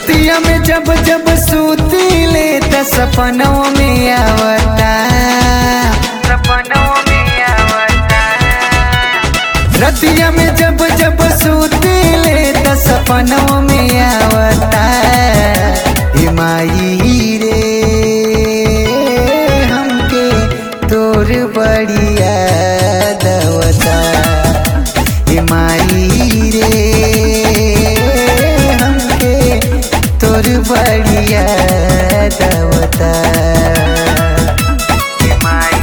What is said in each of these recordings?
रतिया में जब जब सूती ले त सपनों में आवता सपनों में आवता रतिया में जब जब सूती ले त सपनों में आवता हे माई रे हमके तोर बढ़िया दवता हे माई रे हमके तोर बढ़िया दवता हे माई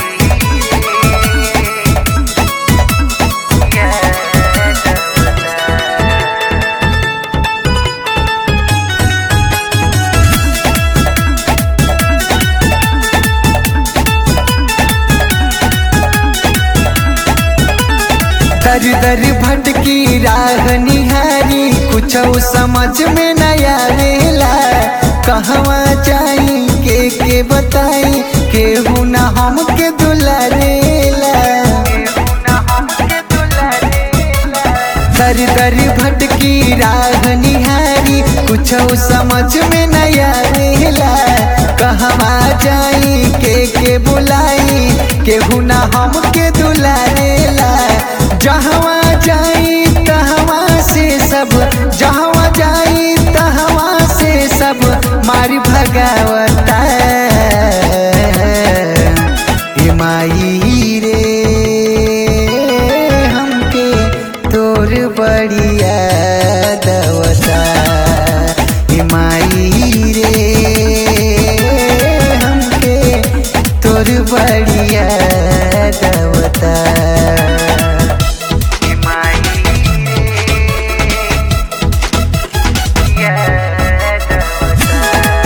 रे दवता दर दर भटकी राह निहारी कुछ समझ में न आवेला कहवा जाई के के बताई केहू न हमके दुलारेला दर दर भटकी राह निहारी कुछ समझ में न आवेला कहवा जाई के के बुलाई केहू न हमके दुलारेला जहवा जाई तहवा से सब जहवा जाई तहवा से सब मारी भगावता हे माई रे हमके तोर बढ़िया दवता हे माई रे हमके तोर बढ़िया दवता हे माई रे दवता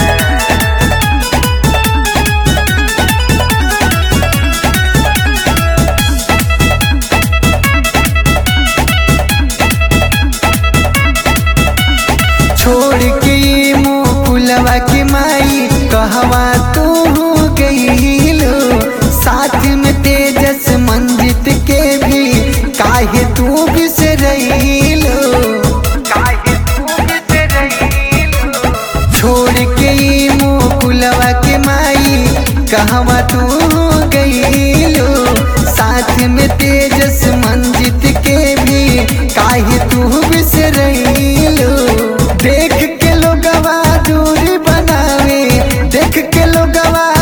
छोड़ के ये मुकुलवा के माई कहवा तू गईलो साथ में तेजस मंजित के भी काहे तू बिसरईलो काहे तू बिसरईलो छोड़ के ये मुकुलवा के माई कहवा तू गईलो साथ में तेजस मंजित के भी काहे तू बिसरईलो देख के लोगवा दूरी बनावे देख के लोगवा